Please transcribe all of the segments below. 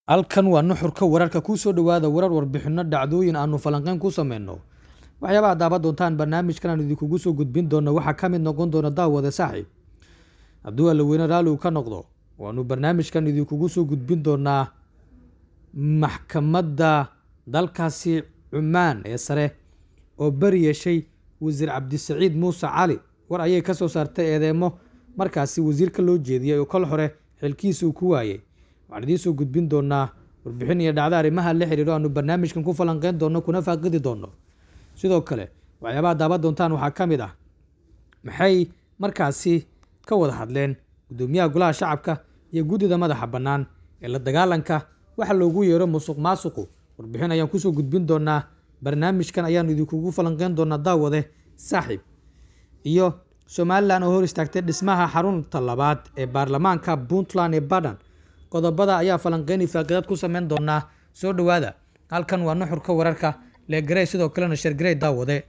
halkan waa nuxurka wararka kuu soo dhowaada warar warbixino dhacdooyin aanu falanqeyn ku sameyno waxyaabaha daaban doontaan barnaamijkan aan idinkugu soo gudbin doono waxaa ka mid noqon doona daawade saaxiib hadduu allaweyne raalli uu ka noqdo waanu barnaamijkan idinkugu soo gudbin doonaa maxkamadda dalkaasi cumaan ee sare oo beri yeeshay wasiir cabdisaciid muuse cali war ayay ka soo saartay eedeemo markaasi wasiirka loo jeediyey oo kol hore xilkiisa uu ku waayey waxaan idiin soo gudbin doonaa warbixin iyo dhacdo arrimaha la xiriiro aanu barnaamijkan ku falanqeyn doono kuna faaqidi doono sidoo kale waxyaabaha daaban doontaan waxaa ka mid ah maxay markaasi ka wada hadleen guddoomiyaha golaha shacabka iyo guddida madaxa bannaan ee la dagaalanka waxa loogu yeero musuq maasuqu warbixin ayaan kusoo gudbin doonaa barnaamijkan ayaanu idinkugu falanqeyn doonaa daawade saaxiib iyo somalilan oo hor istaagtay dhismaha xarunta labaad ee baarlamaanka puntland ee badhan qodobada ayaa falanqeyn ifaaqidaad ku sameyn doonaa soo dhowaada halkan waa nuxurka wararka leegarey sidoo kalena shargarey daawade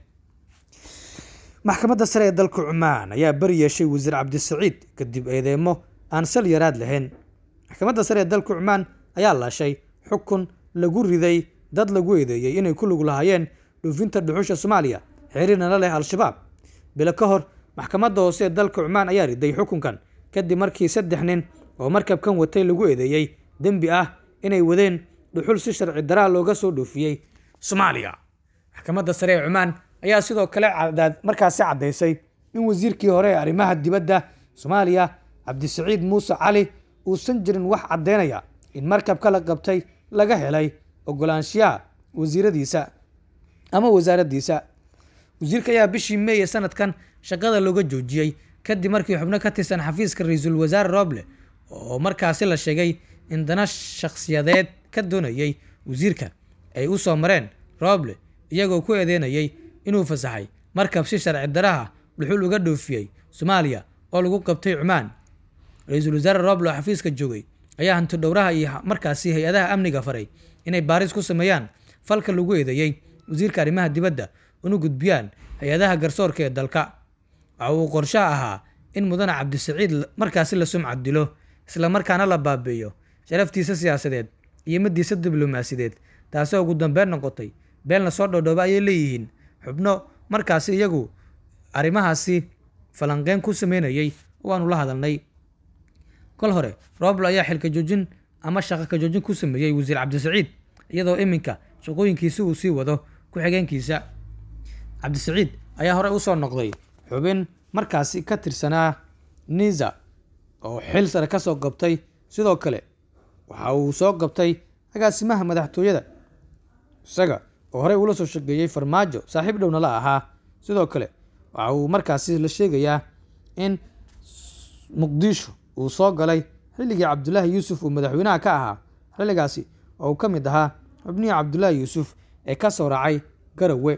maxkamadda sare ee dalka cumaan ayaa beri yeeshay wasiir cabdisaciid kadib eedeemo aan sal yaraad lahayn maxkamadda sare ee dalka cumaan ayaa laashay xukun lagu riday dad lagu eedeeyey inay ku lug lahaayeen dhuufinta dhuxusha soomaaliya xiriirna la leh al-shabaab bilo ka hor maxkamadda hoose ee dalka cumaan ayaa riday xukunkan kadib markii saddex nin oo markabkan watay lagu eedeeyey dembi ah inay wadeen dhuxul si sharci daraa looga soo dhoofiyey soomaaliya maxkamadda sare ee cumaan ayaa sidoo kale markaasi caddaysay in wasiirkii hore ee arrimaha dibadda soomaaliya cabdisaciid muuse cali uusan jirin wax caddeynaya in markabka la qabtay laga helay ogolaanshiyaha wasiiradiisa ama wasaaraddiisa wasiirka ayaa bishii meeye sanadkan shaqada looga joojiyey kadib markii xubno ka tirsan xafiiska ra-iisul wasaare roble oo markaasi la sheegay in dana shakhsiyadeed ka doonayey wasiirka ay u soo mareen roble iyagoo ku eedeynayay inuu fasaxay markab si sharci daraha dhuxul uga dhoofiyey soomaaliya oo lagu qabtay cumaan ra-iisul wasaare roble oo xafiiska joogay ayaa hanti dhowraha iyo markaasi hay-adaha amniga faray inay baaris ku sameeyaan falka lagu eedeeyey wasiirka arrimaha dibadda una gudbiyaan hay-adaha garsoorka ee dalka waxa uu qorshaha ahaa in mudane cabdisaciid markaasi la sumcad dilo islamarkaana la baabeeyo sharaftiisa siyaasadeed iyo madiisa diblomaasiyadeed taasoo ugu dambeyn noqotay been lasoo dhoodhooba ayay leeyihiin xubno markaasi iyagu arrimahaasi falanqeyn ku sameynayay waanu la hadalnay kol hore roble ayaa xilka joojin ama shaqo ka joojin ku sameeyey wasiir cabdisaciid iyadoo iminka shaqooyinkiisi uu sii wado ku-xigeenkiisa cabdisaciid ayaa horey usoo noqday xubin markaasi ka tirsanaa niza oo xil sare ka soo qabtay sidoo kale waxa uu soo qabtay agaasimaha madaxtooyada isaga oo horey uula soo shaqeeyey farmaajo saaxiib dhowna la ahaa sidoo kale waxa uu markaasi la sheegayaa in muqdisho uu soo galay xilligii cabdulaahi yuusuf uu madaxweynaha ka ahaa xilligaasi oo uu ka mid ahaa xubnihii cabdulaahi yuusuf ee ka soo raacay garowe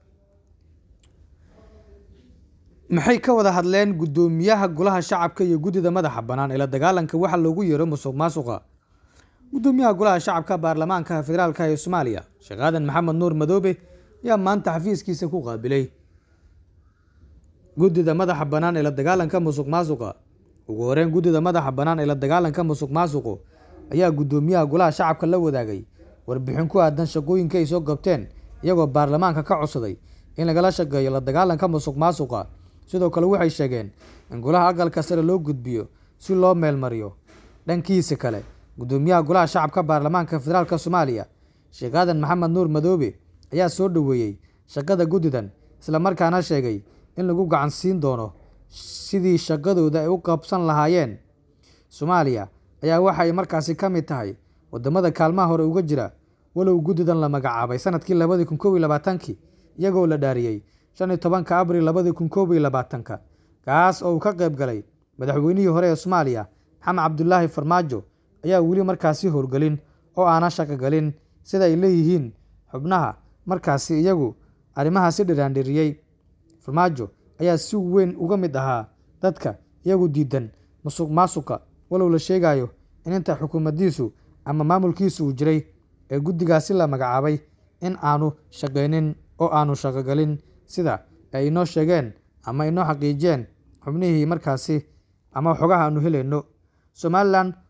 maxay ka wada hadleen guddoomiyaha golaha shacabka iyo guddida madaxa bannaan ee la dagaalanka waxa loogu yeero musuq maasuqa guddoomiyaha golaha shacabka baarlamaanka federaalka ee soomaaliya sheekh aadan maxamed nuur madoobe ayaa maanta xafiiskiisa ku qaabilay guddida madaxa bannaan ee la dagaalanka musuq maasuqa ugu horeyn guddida madaxa bannaan ee la dagaalanka musuq maasuqu ayaa guddoomiyaha golaha shacabka la wadaagay warbixin ku aadan shaqooyinka ay soo qabteen iyagoo baarlamaanka ka codsaday in lagala shaqeeyo la dagaalanka musuq maasuqa sidoo kale waxay sheegeen in golaha aqalka sare loo gudbiyo si loo meelmariyo dhankiisa kale guddoomiyaha golaha shacabka baarlamaanka federaalk soomaaliya sheekh aadan maxamed nuur madoobe ayaa soo dhoweeyey shaqada guddidan islamarkaana sheegay in lagu gacan siin doono sidii shaqadooda ay u qabsan lahaayeen soomaaliya ayaa waxay markaasi ka mid tahay wadamada kaalmaha hore uga jira walow guddidan la magacaabay sanadkii labadii kun kow iyo labaatankii iyagoo la dhaariyey shan iyo tobanka abril labadii kun koob iyo labaatanka kaas oo uu ka qayb galay madaxweynihii hore ee soomaaliya maxamed cabdulaahi farmaajo ayaa weli markaasi howlgelin oo aana shaqogelin sida ay leeyihiin xubnaha markaasi iyagu arrimahaasi dhiraandhiriyey farmaajo ayaa si weyn uga mid ahaa dadka iyagu diidan musuq maasuqa walow la sheegayo in inta xukuumaddiisu ama maamulkiisu uu jiray ee guddigaasi la magacaabay in aanu shaqaynin oo aanu shaqogelin sida ay inoo sheegeen ama inoo xaqiijiyeen xubnihii markaasi ama xogaha aanu helayno somalilan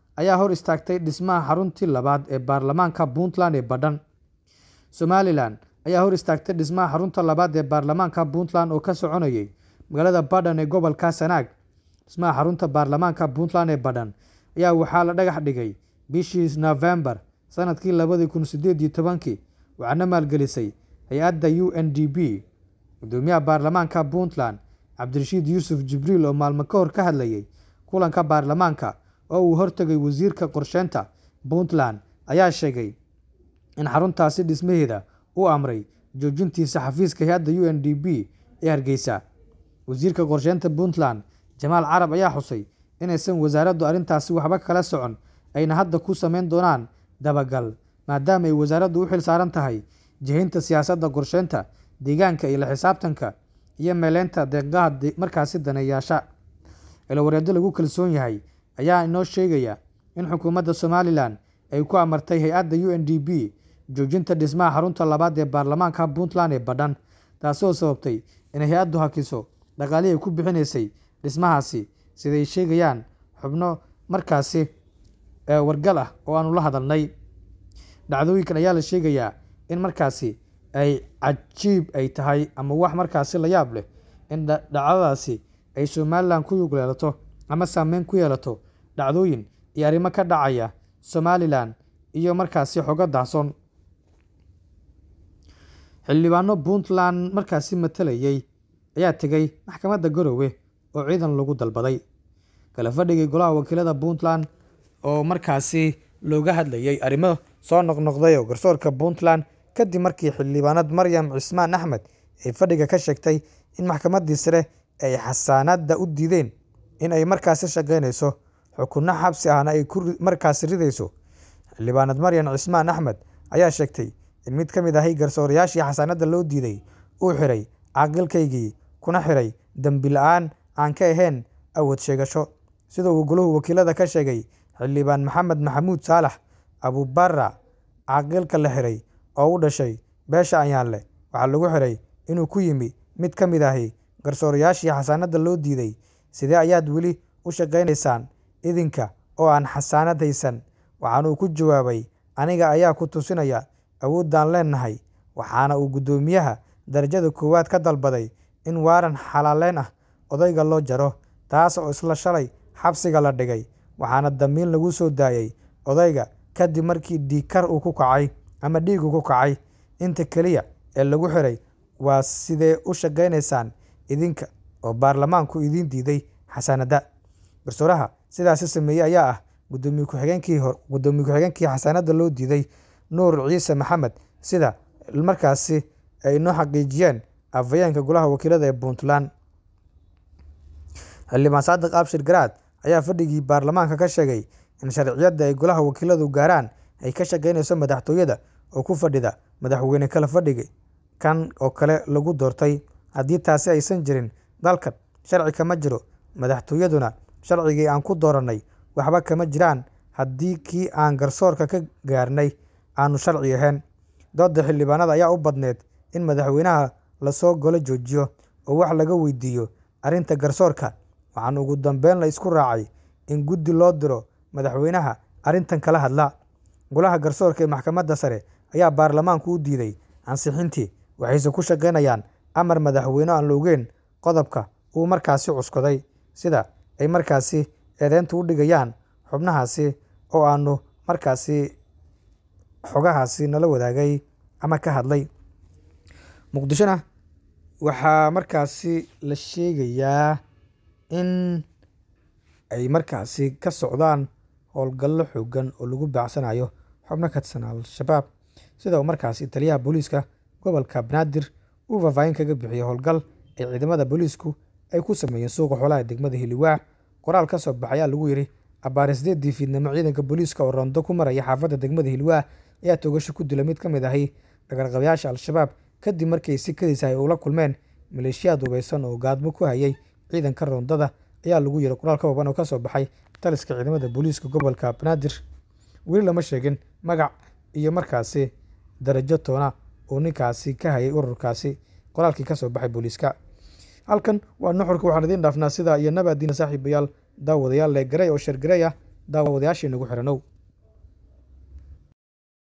ayaa hor istaagtay dhismaha xaruntii labaad ee baarlamaanka puntland ee badhan somalilan ayaa hor istaagtay dhismaha xarunta labaad ee baarlamaanka puntland oo ka soconayay magaalada badhan ee gobolka sanaag dhismaha xarunta baarlamaanka puntland ee badhan ayaa waxaa la dhagax dhigay bishii novembar sanadkii labadii kun sideed iyo tobankii waxaana maalgelisay hay-adda u n d b gudoomiyaha baarlamaanka puntland cabdirashiid yuusuf jibriil oo maalmo ka hor ka hadlayay kulanka baarlamaanka oo uu hortegay wasiirka qorsheynta puntland ayaa sheegay in xaruntaasi dhismaheeda uu amray joojintiisa xafiiska hay-adda u n d b ee hargeysa wasiirka qorsheynta puntland jamaal carab ayaa xusay inaysan wasaaraddu arrintaasi waxba kala socon ayna hadda ku sameyn doonaan dabagal maadaama ay wasaaraddu u xil saaran tahay jihaynta siyaasadda qorsheynta deegaanka iyo la xisaabtanka iyo meeleynta deeqaha markaasi daneeyaasha eelawareeddo lagu kalsoon yahay ayaa inoo sheegaya in xukuumadda somalilan ay ku amartay hay-adda u n d b joojinta dhismaha xarunta labaad ee baarlamaanka puntland ee badhan taasoo sababtay inay hay-addu hakiso dhaqaalihii ay ku bixinaysay dhismahaasi siday sheegayaan xubno markaasi wargal ah oo aanu la hadalnay dhacdooyinkan ayaa la sheegayaa in markaasi ay cajiib ay tahay ama wax markaasi la yaab leh in dhacdadaasi ay somalilan ku yug yeelato ama saameyn ku yeelato dhacdooyin iyo arrimo ka dhacaya somalilan iyo markaasi xogo daahson xildhibaano puntland markaasi matalayay ayaa tegay maxkamadda garowe oo ciidan lagu dalbaday kala fadhigay golaha wakiilada puntland oo markaasi looga hadlayay arrimo soo noqnoqday oo garsoorka puntland kadib markii xildhibaanad maryam cismaan axmed ay fadhiga ka sheegtay in maxkamaddii sare ay xasaanadda u diideen in ay markaasi shaqaynayso xukunno xabsi ahna ay markaasi ridayso xildhibaanad maryam cismaan axmed ayaa sheegtay in mid ka mid ahay garsoorayaashii xasaanadda loo diiday uu xiray caaqilkaygii kuna xiray dembi la-aan aan ka ahayn awood sheegasho sida uu goluhu wakiilada ka sheegay xildhibaan maxamed maxamuud saalax abubara caaqilka la xiray oo u dhashay beesha ayaanleh waxaa lagu xiray inuu ku yimi mid ka mid ahi garsoorayaashii xasaanadda loo diiday sidee ayaad weli u shaqaynaysaan idinka oo aan xasaanad haysan waxaanuu ku jawaabay aniga ayaa ku tusinaya awooddaan leenahay waxaana uu guddoomiyaha darajada koowaad ka dalbaday in waaran xalaaleyn ah odayga loo jaro taas oo isla shalay xabsiga la dhigay waxaana dambiin lagu soo daayay odayga kadib markii dhiigkar uu ku kacay ama dhiigu ku kacay inta keliya ee lagu xiray waa sidee u shaqaynaysaan idinka oo baarlamaanku idiin diiday xasaanadda garsooraha sidaasi sameeyey ayaa ah gudoomiye ku-xigeenkii hor gudoomiye ku-xigeenkii xasaanadda loo diiday nuur ciise maxamed sida markaasi ay inoo xaqiijiyeen afhayeenka golaha wakiilada ee puntland xildhibaan saadiq abshir garaad ayaa fadhigii baarlamaanka ka sheegay in sharciyadda ay golaha wakiiladu gaaraan ay ka shaqaynayso madaxtooyada oo ku fadhida madaxweyne kala fadhiga kan oo kale lagu doortay haddii taasi aysan jirin dalkan sharci kama jiro madaxtooyaduna sharcigii aan ku doorannay waxba kama jiraan haddii kii aan garsoorka ka gaarnay aanu sharci ahayn dooda xildhibaanada ayaa u badneed in madaxweynaha lasoo golo joojiyo oo wax laga weydiiyo arrinta garsoorka waxaana ugu dambeyn la isku raacay in guddi loo diro madaxweynaha arrintan kala hadla golaha garsoorka ee maxkamadda sare ayaa baarlamaanku u diiday ansixintii waxayse ku shaqaynayaan amar madaxweyne aan la ogeyn qodobka uu markaasi cuskaday sida ay markaasi eedeynta u dhigayaan xubnahaasi oo aanu markaasi xogahaasi nala wadaagay ama ka hadlay muqdishona waxaa markaasi la sheegayaa in ay markaasi ka socdaan howlgallo xoogan oo lagu baacsanayo xubno ka tirsan al-shabaab sida uu markaasi taliyaha booliiska gobolka banaadir uu faahfaahin kaga bixiyey howlgal ay ciidamada booliisku ay ku sameeyeen suuqa xoolaha degmada hiliwaac qoraal ka soo baxay ayaa lagu yidhi abbaare sideedii fiidnimo ciidanka booliiska oo rondo ku maraya xaafadda degmada hilwaa ayaa toogasho ku dila mid ka mid ahay dhagarqabayaasha al-shabaab kadib markii si kadis ay ula kulmeen maleeshiyaad hubeysan oo gaadmo ku hayay ciidanka rondada ayaa lagu yiri qoraal ka kooban oo kasoo baxay taliska ciidamada booliiska gobolka banaadir weli lama sheegin magac iyo markaasi darajo toona oo ninkaasi ka hayay ururkaasi qoraalkii kasoo baxay booliiska halkan waa nuxurka waxaan idiin dhaafnaa sida iyo nabaadiina saaxiibayaal daawadayaal leegaray oo shargaray ah daawadayaashii nagu xiranow